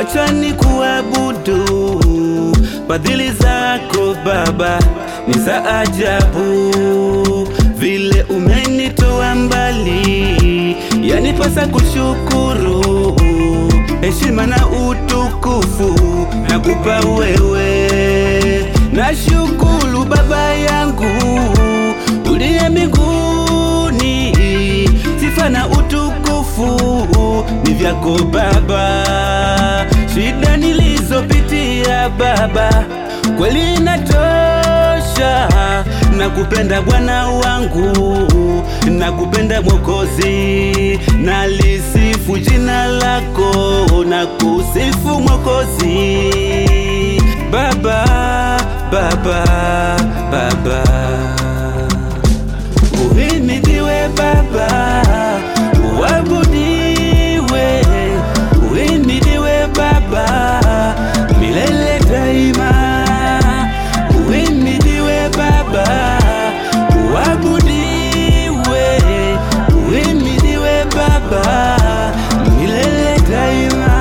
acha ni kuabudu fadhili zako Baba ni za ajabu, vile umenitoa mbali, yanipasa kushukuru. Heshima na utukufu nakupa wewe, nashukuru Baba yangu uliye mbinguni, sifa na utukufu ni vyako Baba. Shida nilizopitia Baba kweli inatosha. Nakupenda Bwana wangu, nakupenda Mwokozi, nalisifu jina lako, nakusifu Mwokozi. Baba, Baba, Baba, uhimidiwe Baba, uabudiwe, uhimidiwe Baba milele daima, uhimidiwe Baba, uabudiwe, uhimidiwe Baba milele daima.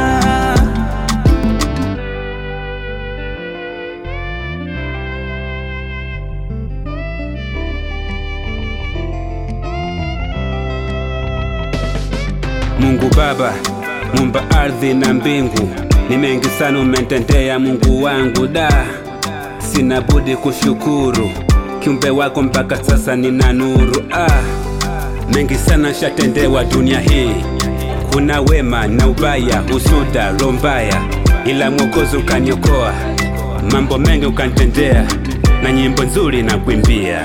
Mungu Baba, mumba ardhi na mbingu, ni mengi sana umetendea Mungu wangu, da sina budi kushukuru kiumbe wako mpaka sasa nina nuru. Ah, mengi sana shatendewa dunia hii, kuna wema na ubaya, husuda, roho mbaya, ila Mwokozi ukaniokoa, mambo mengi ukanitendea, na nyimbo nzuri na kuimbia.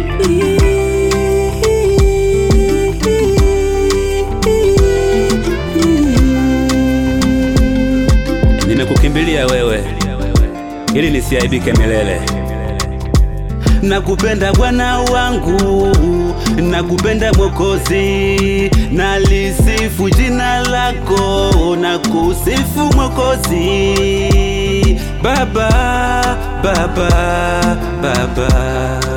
Nimekukimbilia wewe ili nisiaibike milele. Nakupenda Bwana wangu, nakupenda Mwokozi, nalisifu jina lako, nakusifu Mwokozi. Baba, Baba, Baba